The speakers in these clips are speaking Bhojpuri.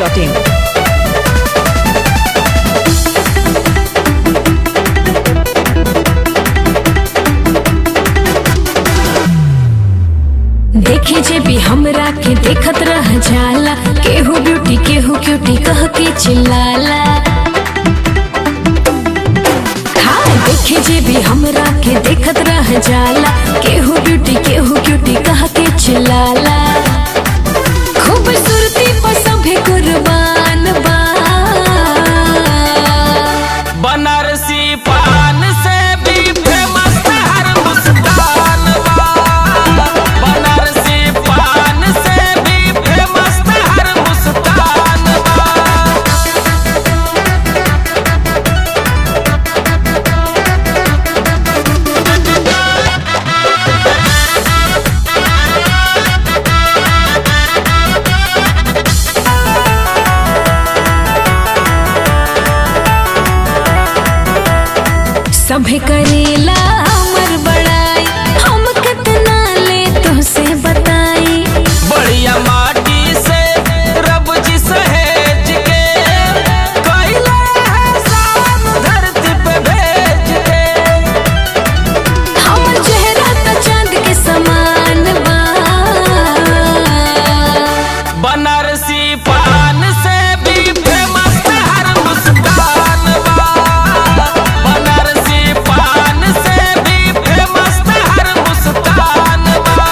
masti.in. देखे जे भी हमरा के देखत रह जाला केहू ब्यूटी केहू क्यूटी कह के चिल्लाला हाँ देखे जे भी हमरा के देखत रह जाला केहू ब्यूटी केहू क्यूटी कह के चिल्लाला खूबसूरती पर सभे कुर्बान बा बनारसी पान से भी फेमस हर मुस्कान बा बनारसी पान से भी फेमस हर मुस्कान बा सभे करेला हमर बड़ाई हम कितना ले तुझसे बताई बढ़िया माटी से रब जी सहेज के कैला है शान धरती पे भेज के हमर चेहरा त चांद के समान बा बनारसी पान से भी फेमस हर मुस्कान बा बनारसी पान से भी फेमस हर मुस्कान बा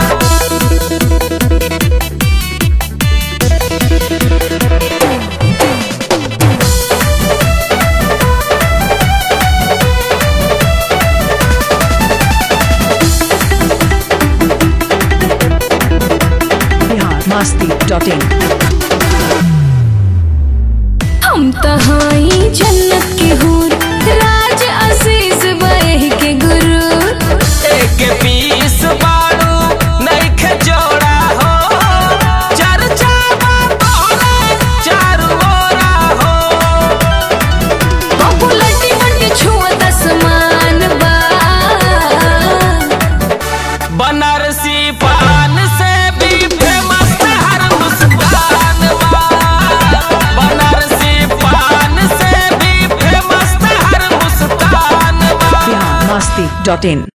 Bihar masti.in. हम त हई जन्नत के हूर राज असीस बह के गुरु एक पीस बाड़ू नइखे जोड़ा हो चर्चा बा तोहरा चारू ओरा हो पॉपुलरिटी बन छुअत आसमान बा बनारसी पान से भी फेमस हर मुस्कान बा बनारसी पान से भी फेमस हर मुस्कान बा Bihar masti.in.